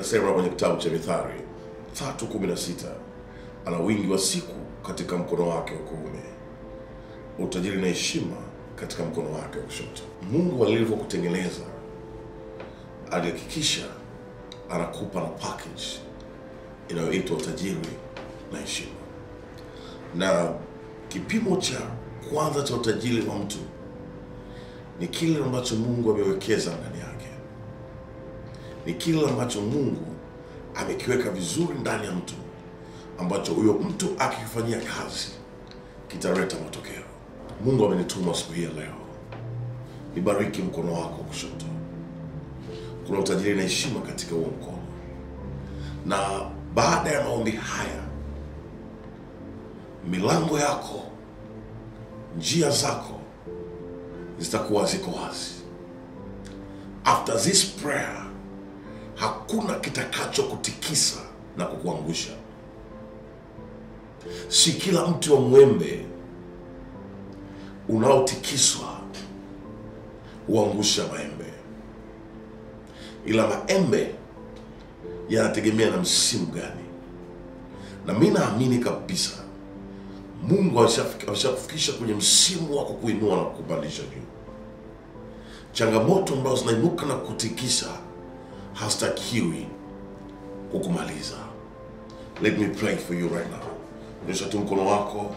inasema kwenye kitabu cha Mithali 3:16 ana wingi wa siku katika mkono wake wa kuume, utajiri na heshima katika mkono wake wa kushoto. Mungu alivyokutengeneza alihakikisha anakupa na package inayoitwa utajiri na heshima, na kipimo cha kwanza cha utajiri wa mtu ni kile ambacho Mungu amewekeza ndani yake, ni kile ambacho Mungu amekiweka vizuri ndani ya mtu, ambacho huyo mtu akifanyia kazi kitaleta matokeo. Mungu amenituma siku hii ya leo nibariki mkono wako wa kushoto. Kuna utajiri na heshima katika huo mkono, na baada ya maombi haya, milango yako, njia zako zitakuwa ziko wazi. After this prayer, hakuna kitakacho kutikisa na kukuangusha. Si kila mti wa mwembe unaotikiswa huangusha maembe, ila maembe yanategemea na msimu gani. Na mi naamini kabisa Mungu ameshafik- ameshakufikisha kwenye msimu wa kukuinua na kukupandisha juu. Changamoto ambazo zinainuka na kutikisa hazitakiwi kukumaliza. Let me pray for you right now. Nyosha tu mkono wako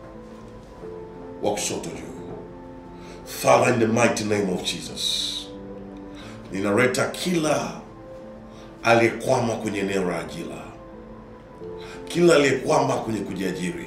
wa kushoto juu. Father, in the mighty name of Jesus, ninaleta kila aliyekwama kwenye eneo la ajira, kila aliyekwama kwenye kujiajiri.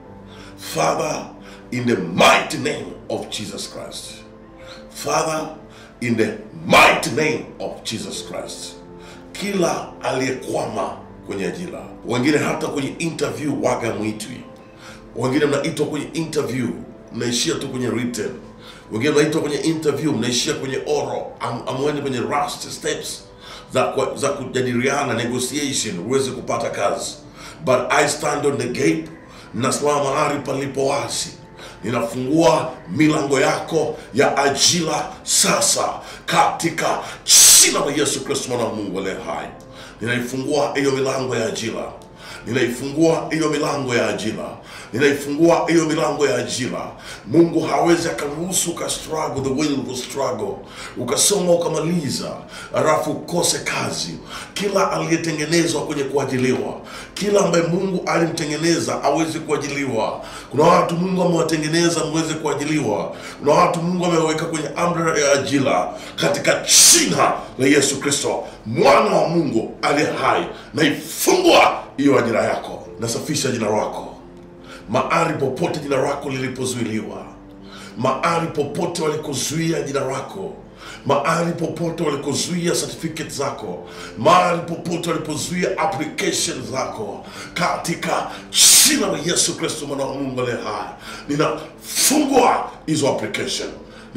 Father, in the mighty name of Jesus Christ. Father, in the mighty name of Jesus Christ, kila aliyekwama kwenye ajira, wengine hata kwenye interview waga mwitwi, wengine mnaitwa kwenye interview mnaishia tu kwenye written, wengine mnaitwa kwenye interview mnaishia kwenye oral, am, amweni kwenye last steps za, kwa- za kujadiliana negotiation uweze kupata kazi. But I stand on the gate, nasimama mahali palipo wazi ninafungua milango yako ya ajira sasa katika jina la Yesu Kristo mwana wa Mungu aliye hai. Ninaifungua hiyo milango ya ajira, ninaifungua hiyo milango ya ajira, ninaifungua hiyo milango ya ajira. Mungu hawezi akaruhusu uka struggle the way you struggle, ukasoma ukamaliza, alafu ukose kazi. Kila aliyetengenezwa kwenye kuajiliwa, kila ambaye Mungu alimtengeneza aweze kuajiliwa. Kuna watu Mungu amewatengeneza mweze kuajiliwa. Kuna watu Mungu ameweka kwenye amri ya ajira katika jina la Yesu Kristo mwana wa Mungu aliye hai, naifungua hiyo ajira yako, nasafisha jina lako mahali popote jina lako lilipozuiliwa, mahali popote walikozuia jina lako, mahali popote walikozuia certificate zako, mahali popote walipozuia application zako, katika jina la Yesu Kristo mwana wa Mungu aliye hai, ninafungua hizo application,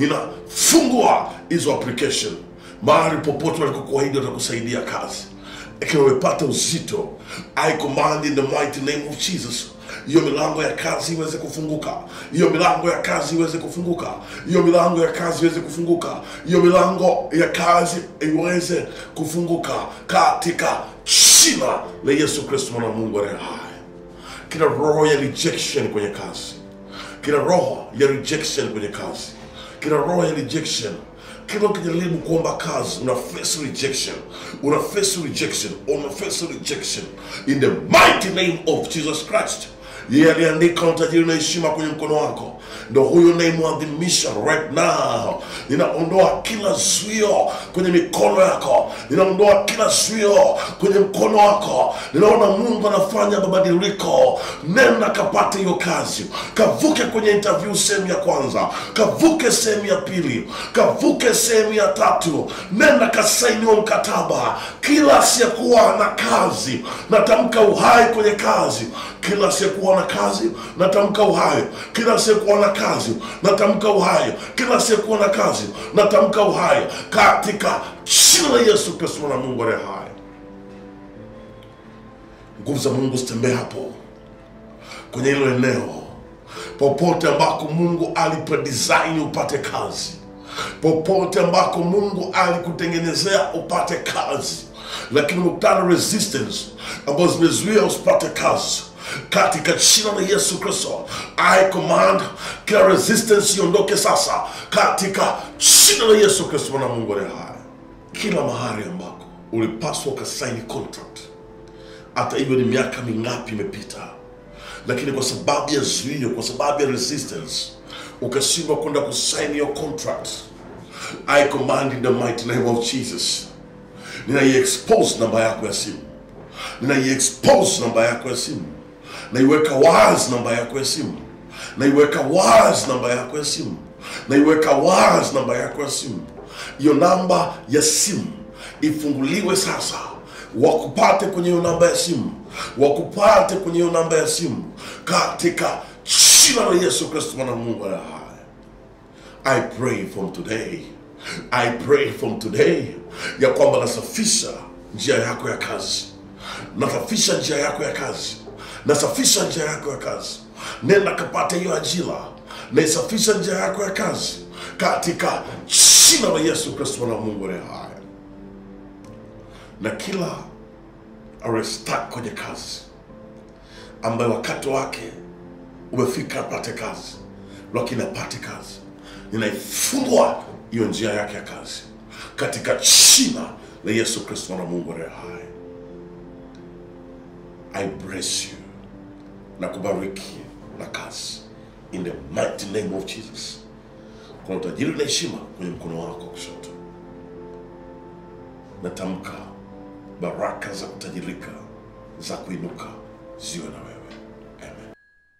ninafungua hizo application mahali popote walikokuahidi watakusaidia kazi ikiwa umepata uzito i command in the mighty name of jesus hiyo milango ya kazi iweze kufunguka hiyo milango ya kazi iweze kufunguka hiyo milango ya kazi iweze kufunguka hiyo milango ya kazi iweze kufunguka katika jina la yesu kristo mwana wa mungu aliye hai kila roho ya rejection kwenye kazi kila roho ya rejection kwenye kazi kila roho ya rejection kila ukijaribu kuomba kazi una face rejection una face rejection una face rejection in the mighty name of jesus christ yeye aliandika utajiri na heshima kwenye mkono wako ndo huyo naimwadhimisha right now ninaondoa kila zuio kwenye mikono yako ninaondoa kila zuio kwenye mkono wako ninaona mungu anafanya mabadiliko nenda kapate hiyo kazi kavuke kwenye interview sehemu ya kwanza kavuke sehemu ya pili kavuke sehemu ya tatu nenda kasainiwa mkataba kila asiyekuwa na kazi natamka uhai kwenye kazi kila asiyekuwa na kazi natamka uhai kila asiyekuwa na kazi natamka uhai kila asiyekuwa na kazi natamka uhai katika jina la yesu kristo mwana wa mungu aliye hai nguvu za mungu zitembee hapo kwenye hilo eneo popote ambako mungu alipodesign upate kazi popote ambako mungu alikutengenezea upate kazi lakini umekutana na resistance ambazo zimezuia usipate kazi katika jina la yesu kristo i command kila resistance iondoke sasa katika jina la yesu kristo mwana wa mungu aliye hai kila mahali ambako ulipaswa ukasaini contract hata hivyo ni miaka mingapi imepita lakini kwa sababu ya zuio kwa sababu ya resistance ukashindwa kwenda kusaini hiyo contract i command in the mighty name of jesus ninaiexpose namba yako ya simu ninaiexpose namba yako ya simu naiweka wazi namba yako ya simu naiweka wazi namba yako ya simu naiweka wazi namba yako ya simu hiyo namba ya simu ifunguliwe sasa wakupate kwenye hiyo namba ya simu wakupate kwenye hiyo namba ya simu katika jina la yesu kristo mwana wa mungu aliye hai I pray from today, I pray from today ya kwamba nasafisha njia yako ya kazi, nasafisha njia yako ya kazi, nasafisha njia yako ya kazi. Nenda kapata hiyo ajira, naisafisha njia yako ya kazi katika jina la Yesu Kristo mwana wa Mungu aliye hai. Na kila arestak kwenye kazi ambaye wakati wake umefika apate kazi, lakini apate kazi, ninaifungua hiyo njia yake ya kazi katika jina la Yesu Kristo mwana wa Mungu aliye hai. I bless you na kubariki na kazi in the mighty name of Jesus. Kuna utajiri na heshima kwenye mkono wako wa kushoto. Natamka baraka za kutajirika za kuinuka ziwe na wewe. Amen.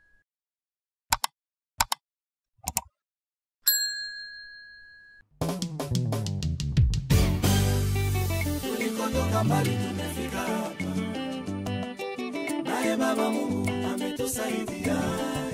tulikotoka mbali tumefika hapa, naye Baba Mungu ametusaidia.